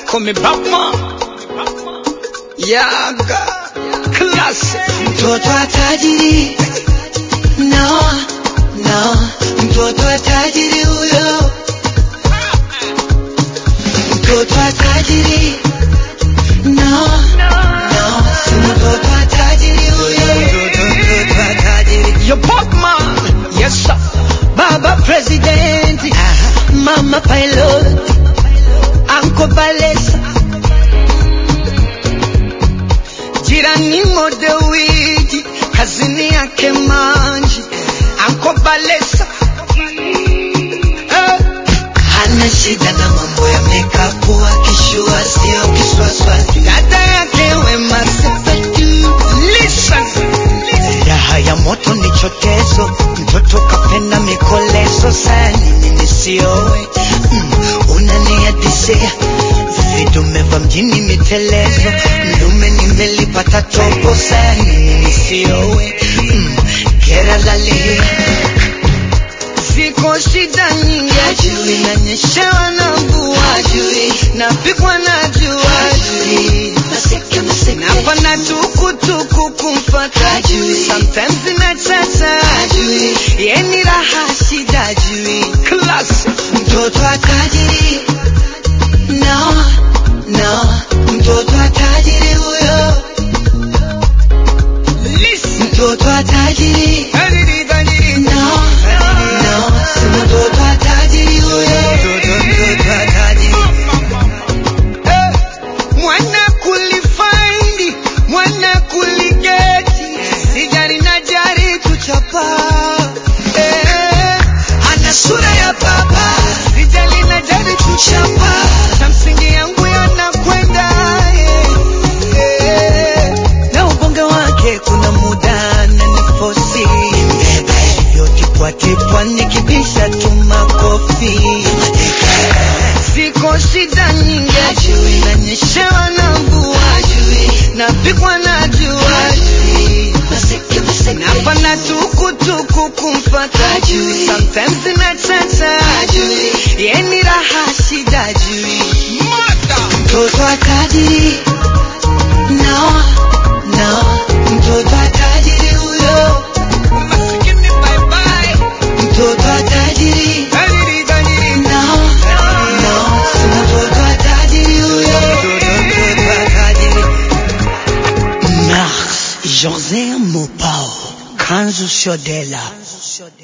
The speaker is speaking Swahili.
call me Batman. Yaga. Classic. mtoto wa tajiri no no mtoto wa tajiri huyo mtoto wa tajiri no no si mtoto wa tajiri huyo mtoto mtoto wa tajiri Your Batman. Yes, sir. baba president mama pilot anko balesa Jirani modewiji. Kazini yake manji. Anko Balesa. Eh. hana shida na mambo ya makeup akishua sio kiswaswa Dada yake Wema Sepetu. Listen. raha ya moto ni chotezo mtoto kapenda mikolezo sani nini siowe mm, unaniadisia vidume vya mjini mitelezo mlume nimelipata topo sani nini siowe mm, keralalia Ziko shida nyingi Hajui. nanyeshewa na mvua Hajui. napigwa na jua Hajui. Maseke, maseke. napanda tukutuku kumfata Hajui. sometimes inachata Hajui. yeni raha shida jui Classic. mtoto wa tajiri no no mtoto wa tajiri huyo Listen. mtoto wa tajiri Kadiri, kadiri. no no si mtoto wa tajiri huyo mtoto mtoto wa tajiri Eh, mwana kulifaindi mwana kuligeti sijari na jari kuchapa Eh, ana sura ya baba sijali na jari kuchapa na msingi yangu yanakwenda eh, eh. na ubonge wake kuna muda na nifosi hivyo tipwatipwa nikibisha tu makofi ziko shida nyingi Hajui. nanyeshewa na mvua napigwa na jua Maseke, maseke. napanda tukutuku kumfata Hajui. sometimes inachata Hajui. yeni raha shida jui mtoto wa tajiri no no mtoto wa tajiri huyo Masikini bye bye. mtoto wa tajiri Kadiri, kadiri. no no si mtoto wa tajiri huyo mtoto mtoto wa tajiri Mars José Mopao Kanzu Shodela